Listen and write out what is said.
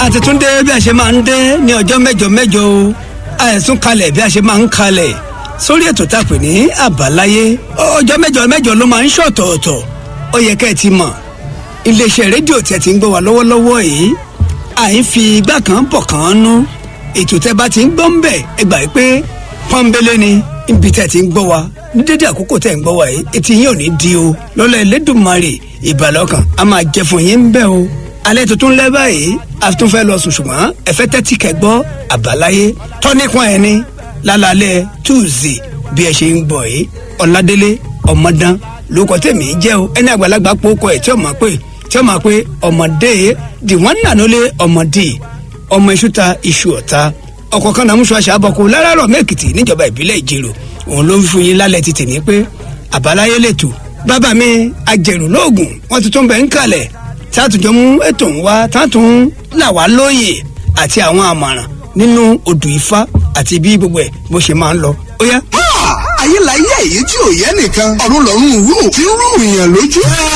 àti tún dé bí a ṣe máa ń dé ní ọjọ́ mẹ́jọ mẹ́jọ o àìsùn kalẹ̀ bí a ṣe máa ń kalẹ̀ sórí ètò tá a pè ní àbáláyé ọjọ́ mẹ́jọ mẹ́jọ ló máa ń ṣọ̀tọ̀ọ̀tọ̀ ó yẹ kẹ́ ẹ ti mọ̀ iléeṣẹ́ rédíò tí ẹ ti ń gbọ́ wa lọ́wọ́lọ́wọ́ yìí àì fi igbá kan bọ̀ kan nú ètò tẹ́ bá ti ń gbọ́ ń bẹ̀ ẹ gbà pé pọ́nbélé ni ibi tẹ́ ti ń gbọ́ wa ní dédé àkókò tẹ́ ń gbọ́ wa yìí etí yín ò ní di o lọ́lọ́ Ẹlẹ́dùmarè ìbàlọ́kàn a máa jẹ fún yín ń bẹ̀ o alẹ́ tuntun lẹ́ báyìí a tún fẹ́ lọ sùn ṣùgbọ́n ẹ fẹ́ tẹ́tí kẹ́ gbọ́ àbáláyé tọ́nípọn ẹ̀ ni lálálẹ́ tuesday bí ẹ ṣe ń gbọ́ yìí ọ̀làdélé ọmọdán lóko tèmi jẹ́ o ẹni àgbàlagbà pòókọ ẹ̀ tí ó máa pè tí ó máa pè ọmọdé di wọ́n nà lólé ọmọdé ọmọ iṣu ta iṣu ọ̀ta ọkọ̀ kan nàmúṣọ àṣà àbọ̀kù láràárọ̀ mẹ́kìtì níjọba ìbílẹ̀ ìjẹ̀rò òun ló ń fún yín lálẹ́ ti tèmi pé àbáláyé lètò bàbá mi ajẹ̀rù lóògùn wọ́n ti tún bẹ̀ ń kalẹ̀ tátùjọ mú ètò ń wá tátùn là wá lóye àti àwọn àmọ̀ràn nínú odù ifá àti bí gbogbo ẹ̀ bó ṣe máa ń lọ ó yá. ayé la yé èyí tí ò yẹ nìkan ọ̀run lọ́run rú tí ń rú ìyàn lójú.